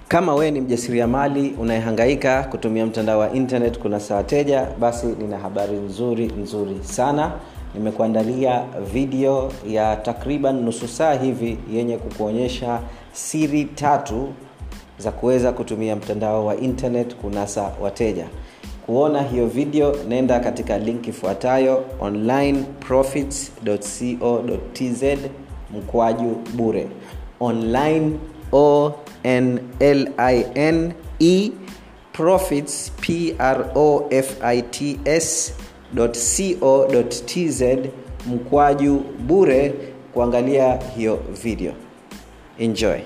kama wewe ni mjasiriamali unayehangaika kutumia mtandao wa internet kunasa wateja basi nina habari nzuri nzuri sana nimekuandalia video ya takriban nusu saa hivi yenye kukuonyesha siri tatu za kuweza kutumia mtandao wa internet kunasa wateja kuona hiyo video nenda katika link ifuatayo onlineprofits.co.tz mkwaju bure online o n l i n e profits p r o f i t s co.tz mkwaju bure kuangalia hiyo video enjoy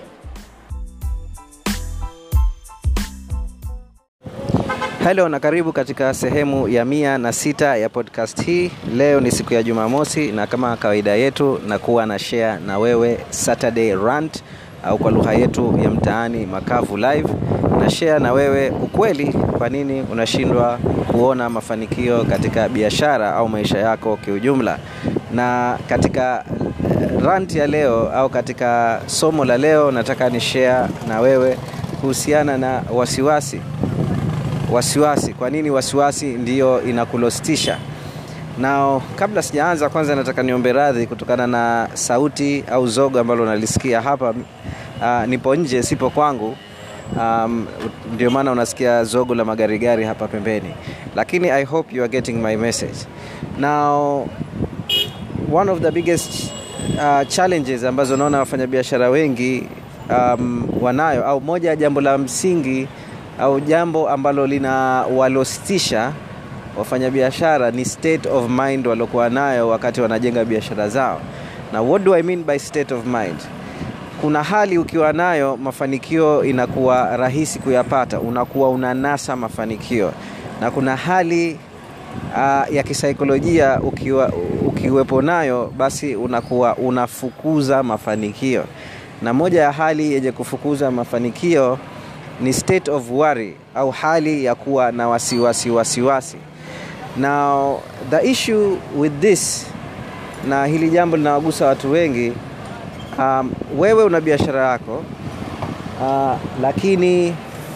helo na karibu katika sehemu ya mia na sita ya podcast hii leo ni siku ya jumamosi na kama kawaida yetu nakuwa na share na wewe saturday rant au kwa lugha yetu ya mtaani makavu live na share na wewe ukweli kwa nini unashindwa kuona mafanikio katika biashara au maisha yako kiujumla na katika rant ya leo au katika somo la leo nataka ni share na wewe kuhusiana na wasiwasi wasiwasi kwa nini wasiwasi ndiyo inakulostisha nao kabla sijaanza kwanza nataka niombe radhi kutokana na sauti au zogo ambalo nalisikia hapa uh, nipo nje sipo kwangu um, ndio maana unasikia zogo la magarigari hapa pembeni lakini i hope you are getting my message now one of the biggest uh, challenges ambazo naona wafanyabiashara wengi um, wanayo au moja ya jambo la msingi au jambo ambalo lina walostisha wafanyabiashara ni state of mind waliokuwa nayo wakati wanajenga biashara zao na what do i mean by state of mind kuna hali ukiwa nayo mafanikio inakuwa rahisi kuyapata unakuwa unanasa mafanikio na kuna hali uh, ya kisaikolojia ukiwa, ukiwepo nayo basi unakuwa unafukuza mafanikio na moja ya hali yenye kufukuza mafanikio ni state of worry au hali ya kuwa na wasiwasi wasiwasi now the issue with this na hili jambo linawagusa watu wengi um, wewe una biashara yako uh, lakini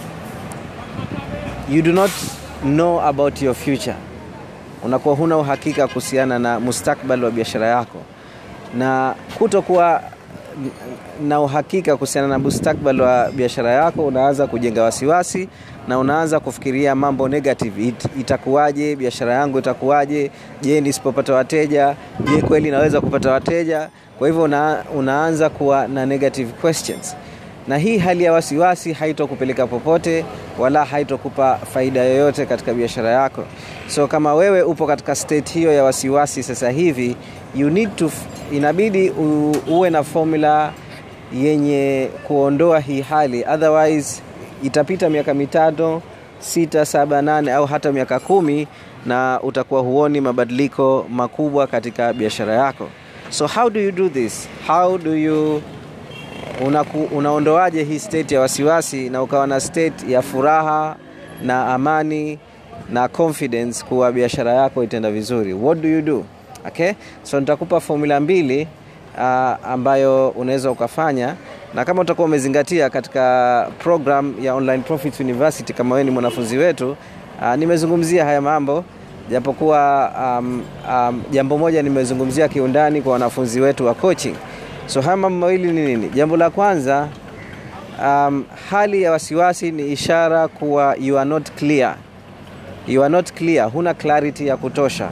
you do not know about your future unakuwa huna uhakika kuhusiana na mustakbal wa biashara yako na kutokuwa na uhakika kuhusiana na mustakbal wa biashara yako unaanza kujenga wasiwasi na unaanza kufikiria mambo negative It, itakuwaje biashara yangu itakuwaje je nisipopata wateja je kweli naweza kupata wateja kwa hivyo una, unaanza kuwa na negative questions na hii hali ya wasiwasi haitokupeleka popote wala haitokupa faida yoyote katika biashara yako so kama wewe upo katika state hiyo ya wasiwasi sasa hivi you need to inabidi u, uwe na formula yenye kuondoa hii hali otherwise itapita miaka mitano sita saba nane au hata miaka kumi na utakuwa huoni mabadiliko makubwa katika biashara yako so how do you do this how do you unaku, unaondoaje hii state ya wasiwasi na ukawa na state ya furaha na amani na confidence kuwa biashara yako itaenda vizuri what do you do okay so nitakupa formula mbili uh, ambayo unaweza ukafanya na kama utakuwa umezingatia katika program ya online profits university kama wewe ni mwanafunzi wetu uh, nimezungumzia haya mambo japokuwa um, um, jambo moja nimezungumzia kiundani kwa wanafunzi wetu wa coaching so haya mambo mawili ni nini jambo la kwanza um, hali ya wasiwasi ni ishara kuwa you are not clear you are not clear huna clarity ya kutosha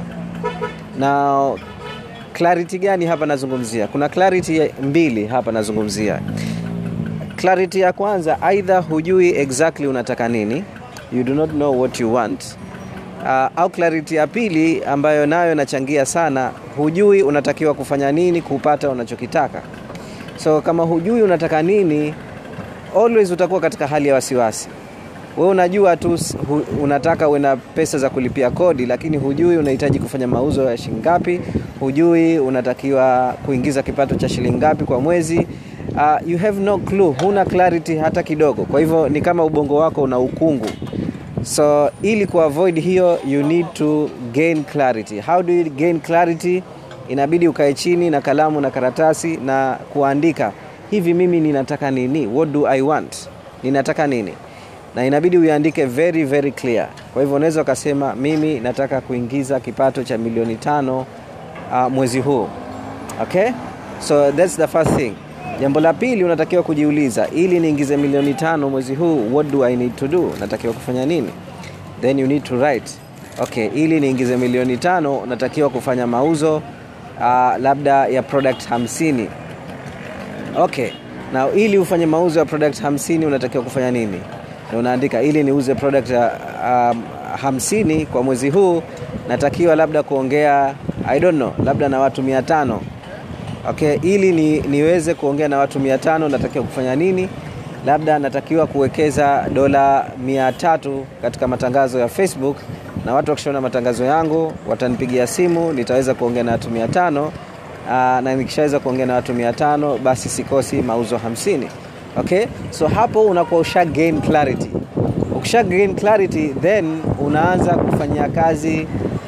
na clarity gani hapa nazungumzia kuna clarity mbili hapa nazungumzia clarity ya kwanza aidha hujui exactly unataka nini you do not know what you want uh, au clarity ya pili ambayo nayo inachangia sana hujui unatakiwa kufanya nini kupata unachokitaka so kama hujui unataka nini always utakuwa katika hali ya wasiwasi we unajua tu hu, unataka uwe na pesa za kulipia kodi lakini hujui unahitaji kufanya mauzo ya shilingi ngapi hujui unatakiwa kuingiza kipato cha shilingi ngapi kwa mwezi uh, you have no clue huna clarity hata kidogo kwa hivyo ni kama ubongo wako una ukungu so ili kuavoid hiyo you need to gain clarity how do you gain clarity inabidi ukae chini na kalamu na karatasi na kuandika hivi mimi ninataka nini what do i want ninataka nini na inabidi uiandike very very clear kwa hivyo unaweza ukasema mimi nataka kuingiza kipato cha milioni tano uh, mwezi huu okay so that's the first thing jambo la pili unatakiwa kujiuliza ili niingize milioni tano mwezi huu what do i need to do natakiwa kufanya nini then you need to write okay ili niingize milioni tano natakiwa kufanya mauzo uh, labda ya product hamsini okay na ili ufanye mauzo ya product hamsini unatakiwa kufanya nini na unaandika ili niuze product ya um, hamsini kwa mwezi huu natakiwa labda kuongea i don't know labda na watu mia tano okay ili ni, niweze kuongea na watu mia tano natakiwa kufanya nini labda natakiwa kuwekeza dola mia tatu katika matangazo ya facebook na watu wakishaona matangazo yangu watanipigia simu nitaweza kuongea na watu mia tano na nikishaweza kuongea na watu mia tano basi sikosi mauzo hamsini okay so hapo unakuwa usha gain clarity ukisha gain clarity then unaanza kufanyia kazi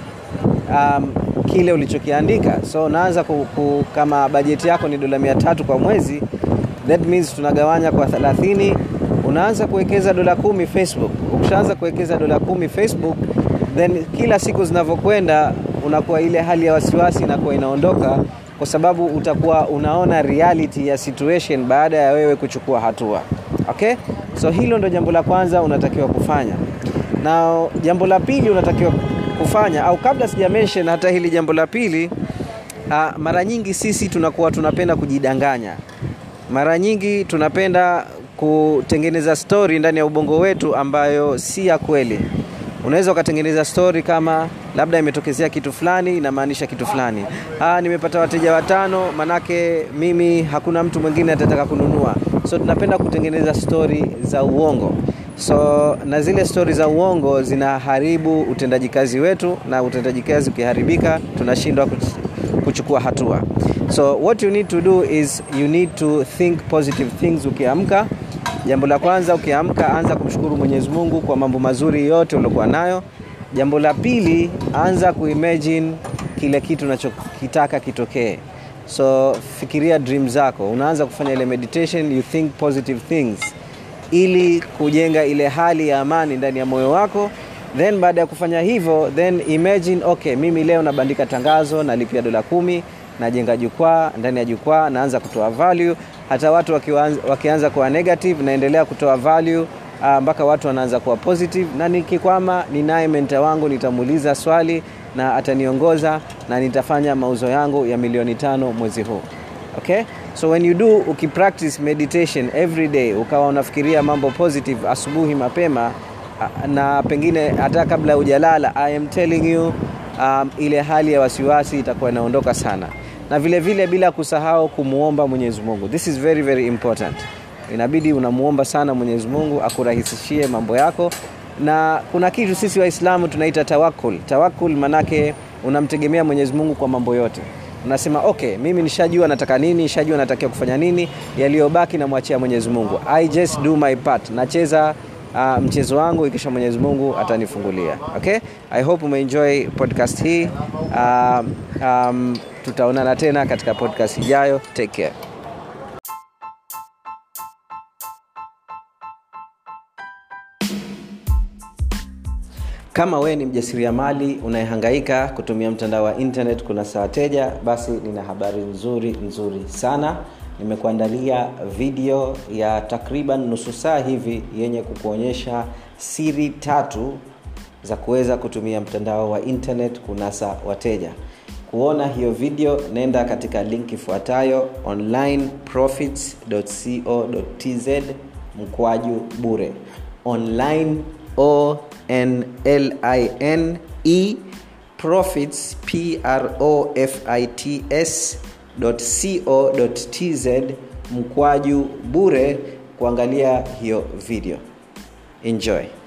um, kile ulichokiandika so unaanza ku, ku, kama bajeti yako ni dola mia tatu kwa mwezi that means tunagawanya kwa thelathini unaanza kuwekeza dola kumi facebook ukishaanza kuwekeza dola kumi facebook then kila siku zinavyokwenda unakuwa ile hali ya wasiwasi inakuwa inaondoka kwa sababu utakuwa unaona reality ya situation baada ya wewe kuchukua hatua okay so hilo ndo jambo la kwanza unatakiwa kufanya na jambo la pili unatakiwa kufanya au kabla sija mention hata hili jambo la pili uh, mara nyingi sisi tunakuwa tunapenda kujidanganya mara nyingi tunapenda kutengeneza story ndani ya ubongo wetu ambayo si ya kweli unaweza ukatengeneza story kama labda imetokezea kitu fulani inamaanisha kitu fulani ah, nimepata wateja watano manake mimi hakuna mtu mwingine atataka kununua so tunapenda kutengeneza story za uongo so na zile stori za uongo zinaharibu utendaji kazi wetu na utendaji kazi ukiharibika tunashindwa kuchukua hatua so what you need to do is you need to think positive things ukiamka jambo la kwanza ukiamka anza kumshukuru mwenyezi mungu kwa mambo mazuri yote uliokuwa nayo jambo la pili anza kuimagine kile kitu unachokitaka kitokee so fikiria dream zako unaanza kufanya ile meditation you think positive things ili kujenga ile hali ya amani ndani ya moyo wako then baada ya kufanya hivyo then imagine okay mimi leo nabandika tangazo nalipia dola kumi najenga jukwaa ndani ya jukwaa naanza kutoa value hata watu wakianza, wakianza kuwa negative naendelea kutoa value uh, mpaka watu wanaanza kuwa positive na nikikwama ninaye menta wangu nitamuuliza swali na ataniongoza na nitafanya mauzo yangu ya milioni tano mwezi huu okay so when you do ukipractice meditation every day ukawa unafikiria mambo positive asubuhi mapema na pengine hata kabla hujalala i am telling you um, ile hali ya wasiwasi itakuwa inaondoka sana na vile vile bila kusahau kumwomba mwenyezi mungu this is very very important inabidi unamuomba sana mwenyezi mungu akurahisishie mambo yako na kuna kitu sisi waislamu tunaita tawakul tawakul manake unamtegemea mwenyezi mungu kwa mambo yote unasema okay mimi nishajua nataka nini nishajua natakiwa kufanya nini yaliyobaki namwachia mwenyezi mungu i just do my part nacheza uh, mchezo wangu ikisha mwenyezi mungu atanifungulia okay i hope umeenjoy podcast hii um, um, tutaonana tena katika podcast ijayo take care kama wewe ni mjasiriamali unayehangaika kutumia mtandao wa internet kuna saa wateja basi nina habari nzuri nzuri sana nimekuandalia video ya takriban nusu saa hivi yenye kukuonyesha siri tatu za kuweza kutumia mtandao wa internet kunasa wateja kuona hiyo video nenda katika link ifuatayo onlineprofits.co.tz mkwaju bure online o n l i n e profits p r o f i t s co.tz mkwaju bure kuangalia hiyo video enjoy